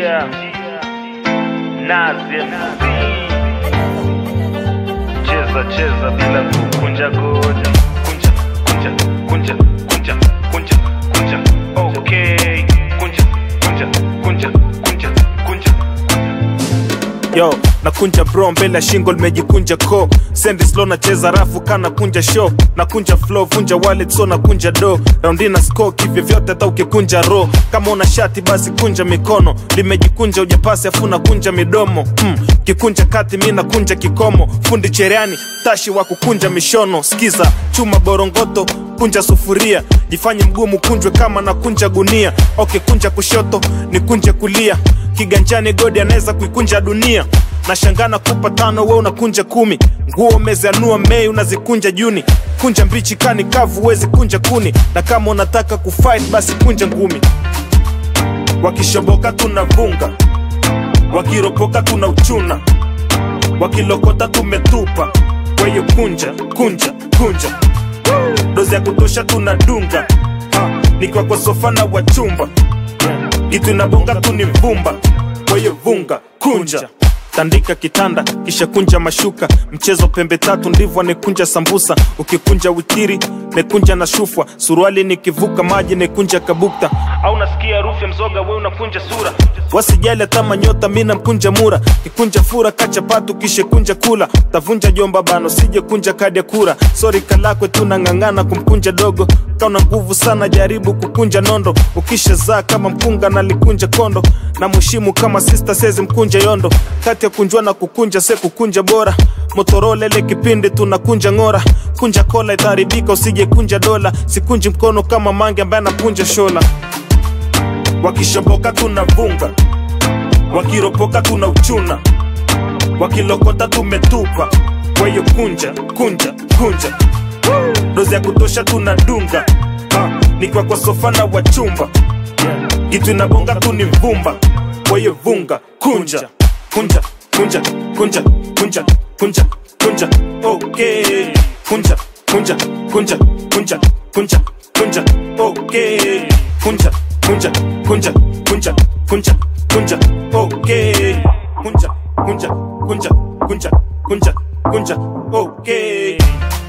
Yeah. Nazi MC. Cheza cheza bila kukunja goti. Kunja, kunja, kunja, kunja, kunja, kunja. Okay. Kunja, kunja, kunja, kunja, kunja. yo nakunja bro mbele ya shingo limejikunja ko sendi slow nacheza rafu kana kunja show nakunja flow vunja wallet so nakunja do raundi na score kivyo vyote hata ukikunja ro kama una shati basi kunja mikono limejikunja ujapasi afu nakunja midomo mm. kikunja kati mi nakunja kikomo fundi cherehani tashi wa kukunja mishono skiza chuma borongoto kunja sufuria jifanye mgumu kunjwe kama na kunja gunia ok kunja kushoto ni kunje kulia kiganjani godi anaweza kuikunja dunia nashangana kupa tano we unakunja kumi nguo umezianua mei unazikunja juni kunja mbichi kani kavu wezi kunja kuni na kama unataka kufight basi kunja ngumi wakishoboka tunavunga wakiropoka tuna uchuna wakilokota tumetupa kwa hiyo kunja kunja kunja dozi ya kutosha tunadunga ha, nikiwa kwa sofa na wachumba kitu inabonga tu ni vumba kwa hiyo vunga kunja tandika kitanda kisha kunja mashuka mchezo pembe tatu ndivyo nekunja sambusa ukikunja witiri nekunja na shufwa suruali nikivuka maji nekunja kabukta Au nasikia harufu ya mzoga we unakunja sura. wasijali hata manyota mina mkunja mura kikunja fura kacha patu kishe kunja kula tavunja jomba bano sije kunja kadi ya kura sori kalakwe tunang'ang'ana kumkunja dogo kauna nguvu sana jaribu kukunja nondo ukisha zaa kama mkunga nalikunja kondo na mheshimu kama sista sezi mkunja yondo kati ya kunjwa na kukunja se kukunja bora motorole ile kipindi tunakunja ng'ora kunja kola itaharibika usije kunja dola sikunji mkono kama mange ambaye anakunja shola wakishoboka tunavunga wakiropoka tuna uchuna wakilokota tumetupa kwa hiyo kunja kunja kunja dozi ya kutosha tunadunga ha, nikiwa kwa sofa na wachumba kitu inabonga tu ni vumba kwa hiyo vunga kunja kunja kunja kunja kunja kunja kunja okay kunja kunja kunja kunja kunja kunja okay kunja kunja kunja kunja kunja kunja okay kunja kunja kunja kunja kunja kunja okay